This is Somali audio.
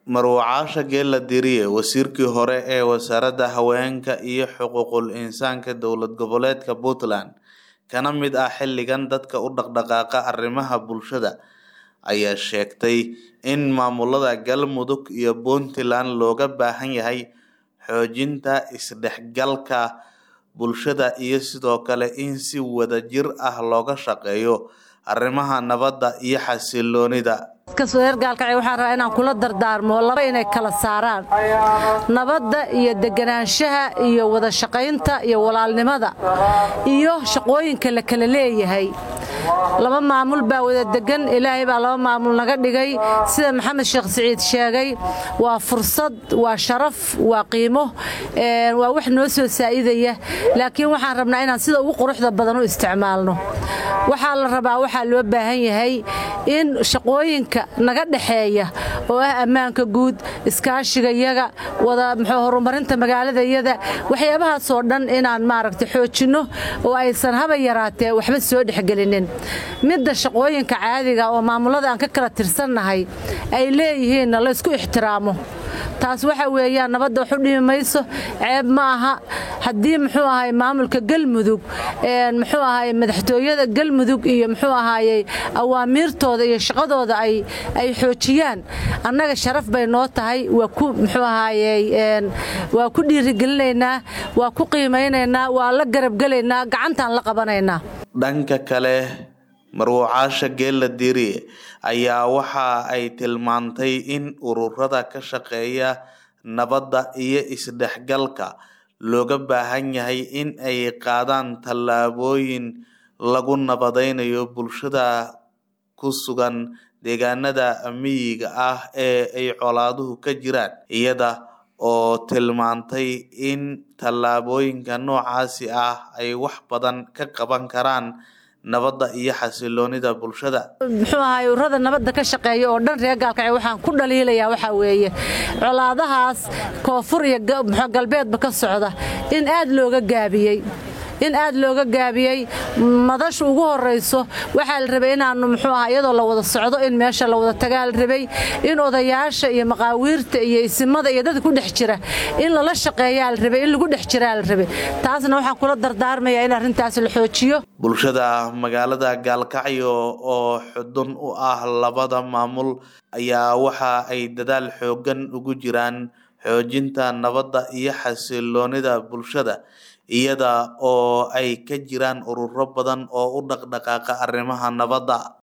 Marwacaasha Geela Diriye wasiirkii hore ee wasaaradda haweenka iyo xuquuqul insaanka dowlad goboleedka Puntland kana mid ah xilligan dadka u dhaqdhaqaaqa arrimaha bulshada ayaa sheegtay in maamulada Galmudug iyo Puntland looga baahan yahay xoojinta isdhexgalka bulshada iyo sidoo kale in si wadajir ah looga shaqeeyo arrimaha nabadda iyo xasilloonida reergaalkacyo waxaan rabaa inaan kula dardaarmo laba inay kala saaraan nabadda iyo deganaanshaha iyo wada shaqaynta iyo walaalnimada iyo shaqooyinka la kala leeyahay laba maamul baa wada degan ilaahay baa laba maamul naga dhigay sida maxamed sheekh siciid sheegay waa fursad waa sharaf waa qiimo waa wax noo soo saa'idaya laakiin waxaan rabnaa inaan sida ugu quruxda badan u isticmaalno waxaa la rabaa waxaa loo baahan yahay in shaqooyinka naga dhexeeya oo ah ammaanka guud iskaashigayaga wada muxuu horumarinta magaaladayada waxyaabahaasoo dhan inaan maaragta xoojinno oo aysan haba yaraatee waxba soo dhexgelinin midda shaqooyinka caadiga oo maamulada aan ka kala tirsannahay ay leeyihiinna la ysku ixtiraamo taas waxa weeyaan nabadda wax u dhimi mayso ceeb ma aha haddii muxuu ahay maamulka galmudug muxuu ahay madaxtooyada galmudug iyo muxuu ahaayey awaamiirtooda iyo shaqadooda ay ay xoojiyaan annaga sharaf bay noo tahay waa ku muxuu ahaayey waa ku dhiirigelinaynaa waa ku qiimaynaynaa waa la garabgelaynaa gacantaan la qabanaynaa dhanka kale marwacaasha geela diriye ayaa waxa ay tilmaantay in ururada ka shaqeeya nabadda iyo isdhexgalka looga baahan yahay in ay qaadaan tallaabooyin lagu nabadaynayo bulshada ku sugan deegaanada miyiga ah ee ay colaaduhu ka jiraan iyada oo tilmaantay in tallaabooyinka noocaasi ah ay wax badan ka qaban karaan nabadda iyo xasiloonida bulshada muxuu ahay ururada nabadda ka shaqeeya oo dhan reer gaalkacyo waxaan ku dhaliilayaa waxaa weeye colaadahaas koonfur iyo galbeedba ka socda in aad looga gaabiyey in aad looga gaabiyey madasha ugu horayso waxaa la rabay inaanu muxuu aha iyadoo la wada socdo in meesha la wada tagaa la rabay in odayaasha iyo maqaawiirta iyo isimada iyo dadka ku dhex jira in lala shaqeeyaa la rabay in lagu dhex jiraa la rabay taasna waxaan kula dardaarmayaa in arrintaas la xoojiyo bulshada magaalada gaalkacyo oo xudun u ah labada maamul ayaa waxa ay dadaal xoogan ugu jiraan xoojinta nabadda iyo xasiloonida bulshada iyada oo ay ka jiraan ururo badan oo u dhaqdhaqaaqa arrimaha nabadda